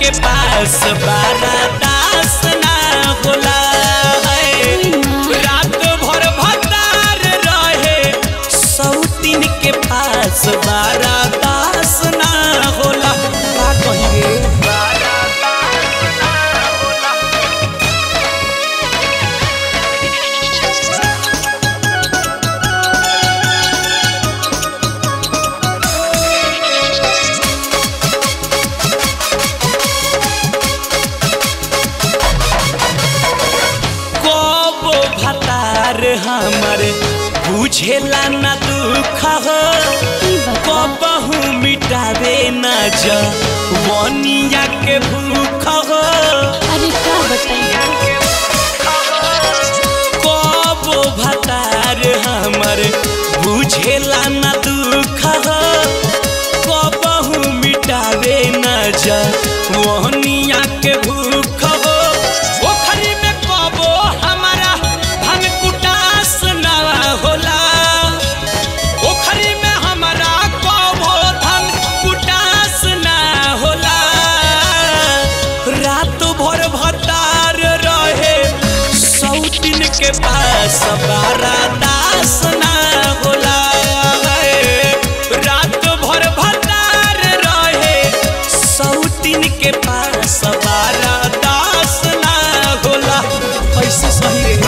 के पास बारा दास ना होला है रात भर भतार रहे सौतीन के पास बारा दास ना होला का कहिए कबो भतार हमर बुझेला ना दुख हो कबहू मिटावे ना जा वनिया के भूख हो अरे का बताइए कबो भतार हमर बुझेला ना दुख हो कबहू मिटावे ना जा वनिया के भूख हो ओखरी में कबो हमारा धन कुटास ना होला ओखरी में हमारा कबो धन कुटास ना होला रात भर भतार रहे सौतीन के पास बारा दास ना होला रात भर भतार रहे सौतीन के पास बारा दास ना होला ऐसे सही रे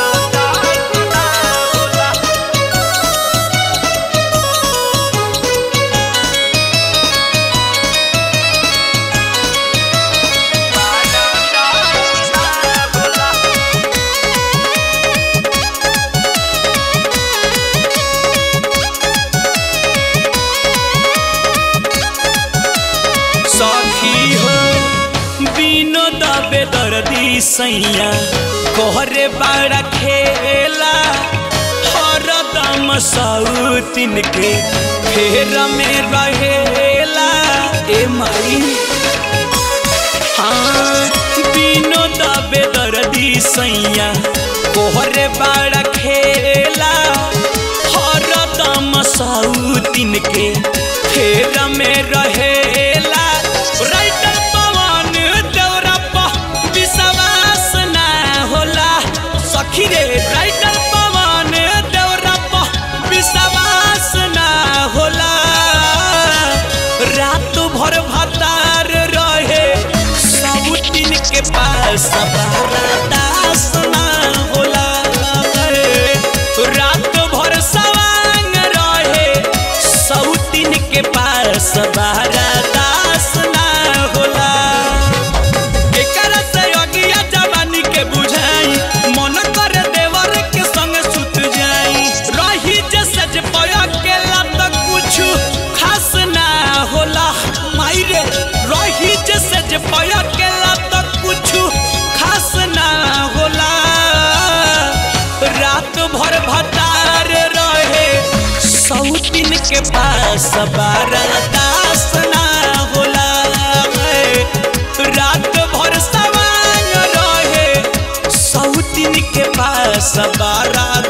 सखी हो बिनो दबे दर्दी सैया कोहरे बाड़ा खेला हरदम सौतिन के फेर में रहेला ए माई हाँ बिनो दबे दर्दी सैया कोहरे बाड़ा खेला हरदम सौतिन के फेर में रहेला राइटर पवन देवरा पर विश्वास ना होला सखी रे राइटर पवन देवरा पर विश्वास ना होला रात भर भतार रहे सौतिन के पास बारा दास ना होला रात भर सवांग रहे सौतिन के पास बारा दास ना होला एकरा से अगिया जवानी के बुझाई मन कर देवर के संग सुत जाई रही जे सज पया के लत कुछ खास ना होला माई रे रही जे सज पया के लत कुछ खास ना होला रात भर भतार रहे सौतिन के पास बारा दास ना होला रात भर सवांग रहे सौतिन के पास बारा